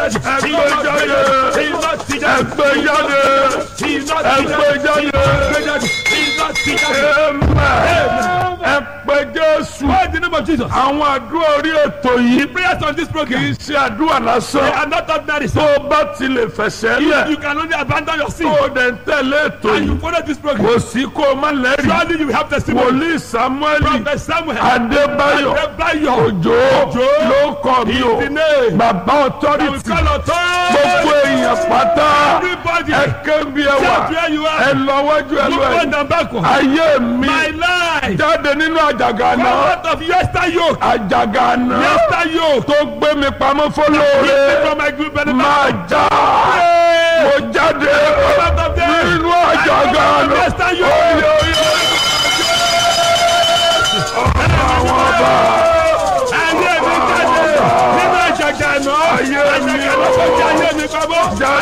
jáde. ẹgbẹ́ jáde Iná ti jáde. ẹgbẹ́ jáde Iná ti ẹgbẹ́ jáde jáde. Iná ti jáde. amen ẹgbẹ́ jésù Why in the name of Jesus? àwọn àdúrà orí ètò yìí Prayers on this kì program. í ṣe àdúrà They lásán are not ordinary. tó So o bá ti lè fẹsẹ̀ you, lẹ̀ you can only abandon your sin tó o dẹ̀ ń tẹ̀lé ètò and you yìí follow this program. kò sí kó o má lẹ́rìí Surely you have testimony. wòlíì samuel Prophet Samuel. adébáyọ̀ Adébáyọ̀. òjò ló kọ́ mi o The name. bàbá We authority call authority. gbogbo èèyàn pátá Everybody. ẹ kébi ẹ wà Shout where you ẹ are. lọ wájú ẹ Look lọ front ẹ and backward. ayé mi My life. jáde nínú àjàgà Come náà out of yester yoke. àjàgà náà Yester yoke. tó gbé mi pamọ́ Keep me fọlọ́ọ̀rẹ́ from my good benefit. máa já mo jáde Come out of there. nínú àjàgà náà Yester yoke. oyè oyè àwọn ọba Ayé mi jáde. Nínú àjàgà náà. Ayé mi Àjàgà náà kò jẹ́ ayé mi pamọ́. jáde